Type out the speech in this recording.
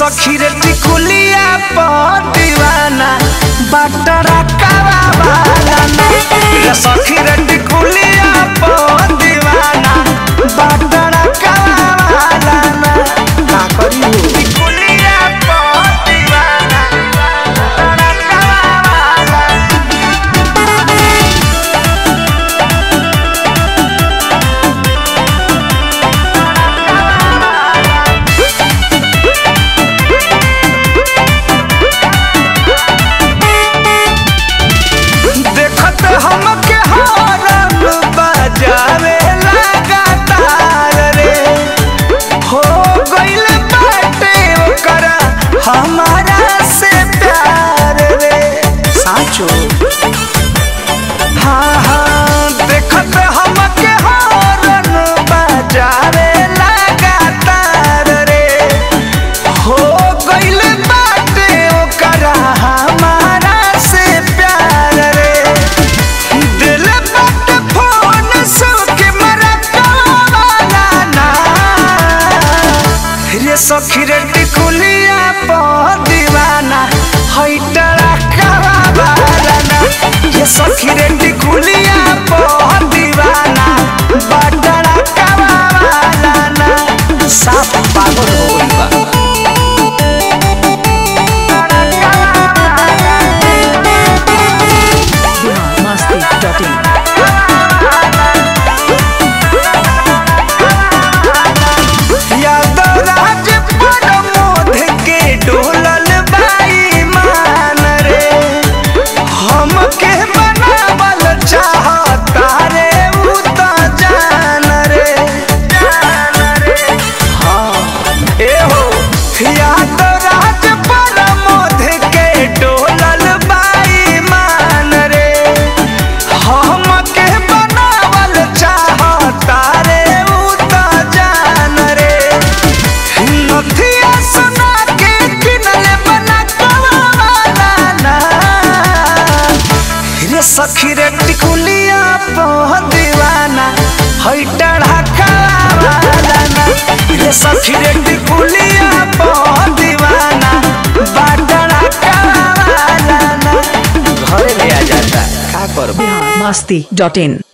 सखी रे टिकुलिया पर दीवाना बटरा कावा वाला ना रे सखी रे टिकुलिया पर दीवाना बटरा कावा वाला ना का करी हो टिकुलिया पर दीवाना बटरा कावा वाला देखत हमके हॉर्न बजावे लगातार रे हो गइल बाटे ओकरा हमारा से प्यार रे साचो हाँ हाँ देखत हमके हॉर्न बजावे लगातार रे हो गइल बाटे ओकरा हमारा से प्यार रे दिल बाटे फोन सुके मरकावाला ना रे सखी रे टिकुलिया पर दीवाना हई टड़ा कावाला ना रे सखी रे टिकुलिया पर दीवाना बटड़ा कावाला ना साफ पागल हो गइल बा biharmasti.in यादवराज प्रमोद के डोलल बाई मान रे हमके बनावल चाहता रे उ त जान रे जान रे हाँ ए हो यादवराज प्रमोद के डोलल बाई मान रे हमके बनावल चाहता रे उ त जान रे नथिया सुना के किनले बना कवाला ना रे सखी रे टिकुलिया पह दीवाना हई टढ़ा कवाला ना रे सखी रे टिकुलिया पह दीवाना बाटड़ा कवाला ना घरे ले आ जाता का करबो biharmasti.in